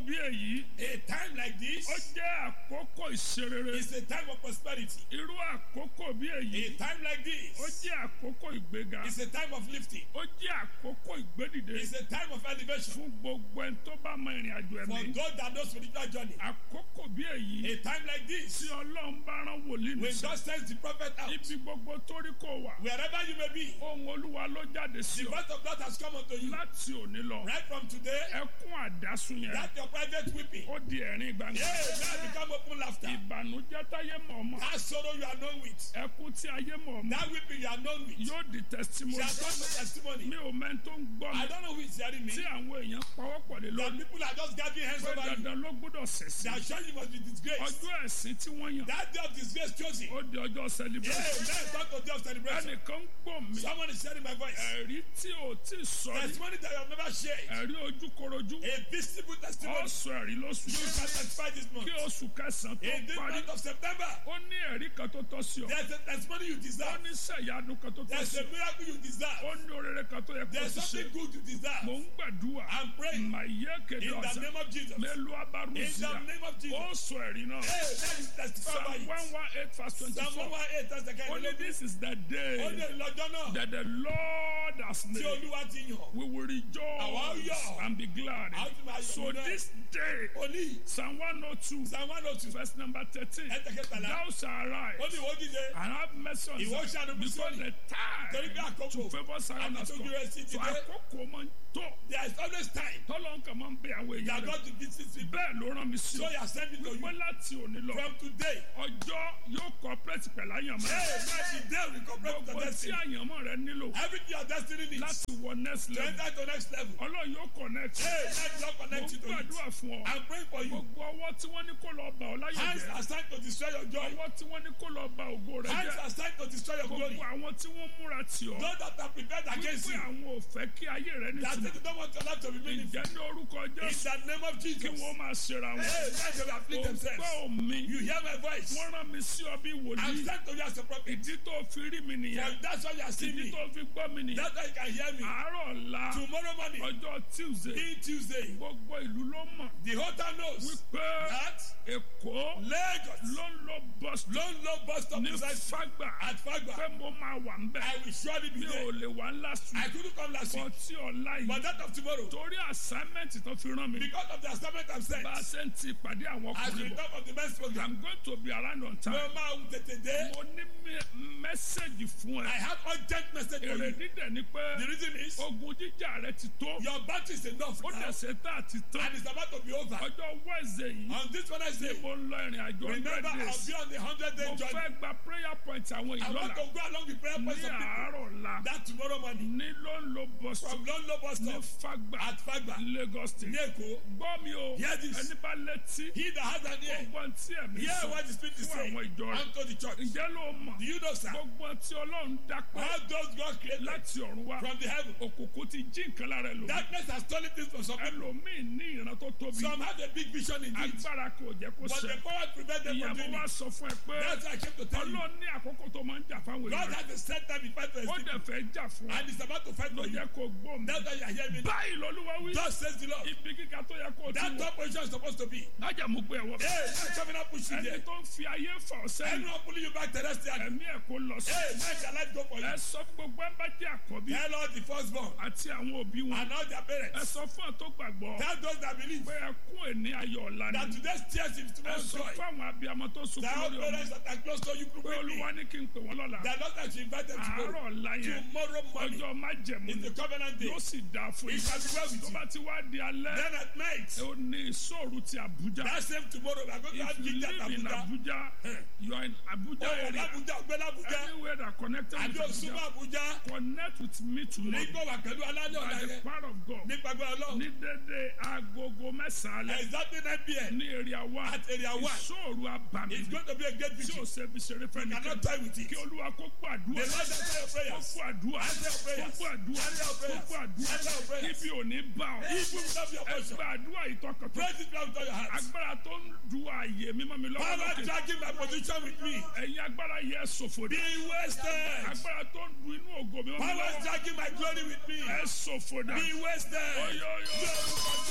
bí èyí A time like ó this jẹ́ àkókò ìṣerere is a time of prosperity. irú àkókò bí èyí A time like ó this jẹ́ àkókò ìgbéga is a time of lifting. ó jẹ́ àkókò ìgbédìde It's a time of elevation. fún gbogbo ẹni tó bá mọ ìrìn àjò For ẹ̀mí those that know spiritual journey. àkókò bí èyí A time like tí this, ọlọ́run bá rán wòlíì when nìṣẹ́ God sends the prophet out, ibi gbogbo tó rí kò wà wherever you may be, ohun olúwa ló jáde sí the ọ voice of God has come unto you. láti òní lọ Right from today, ẹkún àdásùn yẹn that your private weeping. ó di ẹ̀rín gbangba Yeah, now become open laughter. ìbànújẹ́ táyé mọ̀ ọmọ That sorrow you are known with, ẹkún tí ayé mọ̀ ọmọ that weeping you are known with, yóò di testimony shall come to testimony. mi ò mẹ́ni tó ń gbọ́ mi I don't know who is hearing me. tí àwọn èèyàn pawọ́pọ̀ lé That lórí people are just gathering hands pé over you. dandan ló gbọ́dọ̀ ṣẹ̀sìn That sure you must be disgraced. ọjọ́ ẹ̀sìn tí wọ́n yàn That day of disgrace chosen. ó di ọjọ́ Yeah, celebration now it's not the day of celebration. ẹnìkan ń gbọ́ mi Someone is sharing my voice. ẹ̀rí tí ò tí sọ rí Testimony that you have never shared. ẹ̀rí ojúkorojú A visible testimony. ọ̀sọ̀ ẹ̀rí lóṣù You shall testify this month. kí oṣù kẹsàn-án tó In this parí month of September, ó ní ẹ̀rí kan tó tọ́ sí ọ there's a testimony you ó deserve. ní sẹ̀yánu kan tó tọ́ There's sí a ọ miracle you ó deserve. ní orere kan tó yẹ kó There's ti ṣe something good you mò deserve. ń gbàdúrà I'm praying màyé kéde in the ọ̀sán name of Jesus. In mélòó the abárùsíà name of ó Jesus. sọ ẹ̀rí náà Hey, that is testify psalm by one it. one eight verse Psalm twenty-four 118 that's the kind only of this is the Ó day lè lọ́jọ́ náà that the Lord has tí made Olúwa ti yàn. we will Àwa rejoice yọ̀. and be glad A ó ti máa yọ̀ so nínú ẹ̀. this day Oní psalm one oh two Psalm 102 verse number thirteen ẹsẹ̀ kẹtàlá. thou shalt arise Ó ní ìwọ dìde. and have mercy on Ìwọ Zion ṣàánú fún because Síónì. the Torí bí time àkókò to favour Zion has àti come tójú rẹ̀ sí so ti dé. àkókò máa ń tó There is always time tọ́lọ́ nǹkan máa ń bẹ àwọn that èèyàn rẹ̀ God to visit people. bẹ́ẹ̀ ló rán mi sí So ọ you are sending to wípé you láti òní lọ from today. ọjọ́ yóò cooperate pẹ̀lú àyànmọ́ Hey, let the day we cooperate with gbogbo your tí destiny. àyànmọ́ rẹ nílò Everything your destiny needs láti wọ next to level enter to next level. ọlọ́run yóò connect Hey, let God mo connect ń you to it. gbàdúrà fún ọ I'm praying for you. gbogbo ọwọ́ tí wọ́n ní kó lọ bà ọ́ láyé Hands jẹ́ are signed to destroy your joy. ọwọ́ tí wọ́n ní kó lọ bà ògo rẹ Hands jẹ́ are signed to destroy your glory. gbogbo àwọn tí wọ́n múra tì ọ́ Those that are prepared against wípé you. àwọn ò fẹ́ kí ayé rẹ That say nítumọ̀ they don't want your life to be meaningful. ìjẹ́ ní orúkọ In jésù the name of kí Jesus. wọ́n máa ṣera wọn Hey, let them afflict themselves. ògbọ́ mi You hear my voice. wọ́n rán mi sí ọ bí I'm wòlíì sent to you as a prophet. ìdí tó fi rí mi nìyẹn For that's why you are seeing ìdí me. tó fi gbọ́ mi nìyẹn That's why you can hear me. àárọ̀ ọ̀la Tomorrow morning, ọjọ́ tuesday being Tuesday, gbogbo ìlú ló mọ̀ the whole town knows wípé that èkó Lagos ló ń lọ bus stop don't know bus stop ní beside fágbà at Fagba. pé mo máa wà ń bẹ̀ I will surely be mi ò there. lè wá last I week couldn't come last bọ́ week, tí ọ̀la but yìí that of tomorrow, torí assignment tó fi rán mi because of the assignment I'm sent, bá a ṣe ń ti ìpàdé àwọn as we ọkùnrin bọ̀ talk of the men's program, i'm going to be around on mo time máa ń tètè dé. mo ní mẹ́sẹ̀gì fún I ẹ have urgent message for èrè you. dídẹ̀ ni pé The reason is ogun jíjà rẹ ti tó your battery is enough ó now, dẹ̀ ṣe tá àti tán and it's about to be over. ọjọ́ wednesday yìí On this Wednesday, mo ń lọ ìrìn àjò hundred remember I'll days be on the hundred day mo journey. fẹ́ gba prayer point àwọn I want ìlọ́la to go along the prayer ní points of people. àárọ̀ la That tomorrow morning, ní ló ń lo bus stop from London bus ní stop fagba at Fagba, lagos state ní Èkó, gbọ́ mi o Hear this. ẹni bá létí he that has an ear, gbogbo tí ẹ̀mí hear sọ what the Spirit is fún saying àwọn ìjọ rẹ̀ unto the church. ǹjẹ́ ló mọ̀ Do you know, sir? gbogbo tí ọlọ́run dápẹ́ All those God created láti ọ̀run wá from the heaven. òkùnkùn ti jí nǹkan lára ẹlòmíì Darkness has stolen things from some people. ẹlòmíì ní ìran tó tóbi Some have a big vision indeed, agbára kò jẹ́ kó but ṣẹ the power to prevent them from ìyàbọ̀ doing wá it. sọ fún ẹ pé That's why I came to tell you. ọlọ́run ní àkókò tó máa ń jà fáwọn God èèyàn has a set time in fight for his ó people, dẹ̀ fẹ́ jà fún ẹ and he's about to fight ló for you. jẹ́ kó gbó mi That's why you are hearing me. báyìí lọ́lúwa wí Thus says the Lord. ibi kíkà tó yẹ kó o ti That wọ̀ top position is supposed to be. lájà mú gbé ẹ̀wọ̀ Hey, man, coming up push you ẹni there. tó ń fi ayé fà ọ́ sẹ́yìn Anyone pulling you back terrestrially. ẹ̀mí ẹ̀ kó lọ sí Hey, man, shall life go for ẹ you? sọ fún gbogbo ẹ bá jẹ́ àkọ́bí Tell all the firstborn àti àwọn òbí wọn and all their ẹ parents. sọ fún ọ tó gbàgbọ́ Tell those that believe pé ẹkún ẹni ayọ̀ ọ̀la that ni today's tears is ẹ tomorrow's sọ joy. fún àwọn abiyamọ tó sunkún That all lórí ọmọ parents that are close to you pé quickly. olúwa ní kí n pè wọ́n lọ́la That Lord that you invite them àárọ̀ tomorrow. ọ̀la yẹn Tomorrow morning ọjọ́ májẹ̀mú is ni the covenant day. yóò sì dáa fún It yín shall be well with tó you. bá ti wá di alẹ́ Then at night, ó ní ìṣòro ti Àbújá that same tomorrow, we are going to if have you King Jack live in Abuja. Abuja you are in Abuja Oh, area Abuja, Ogbel Abuja. anywhere that connected Àbí with Òṣùwọ̀n Abuja Abuja. connect with me tomorrow Nígbà wà pẹ̀lú alálẹ̀ ọ̀la by the yẹn. power of God Nípa gbọ́ Ọlọ́run. ní dédé agogo mẹ́sàn-án alẹ́ Exactly 9 p.m. ní area one At area one. ìṣòro àbàmì It's going to be a great tí victory. ò ṣe fi ṣeré fẹ́ You nìkan cannot die with it. kí olúwa kó kó The àdúrà Lord answer your kó prayers. kó àdúrà Answer your kó prayers. kó àdúrà Answer your kó prayers. kó àdúrà Answer your prayers. ibi ò ní bá ọ Evil will not be your portion. ẹgbẹ́ àdúrà ìtọ́kọ̀tọ̀ Praise it now with all your heart. agbára tó ń du ààyè mímọ́ mi lọ́wọ́ Power lókè dragging my position with me. ẹ̀yin agbára yẹ ṣòfò Be dá wasted. agbára tó ń du inú ògo mímọ́ mi Power lọ́wọ́ dragging my glory with me. ẹ ṣòfò dá Be wasted. Oyo, oyo. Lórúkọ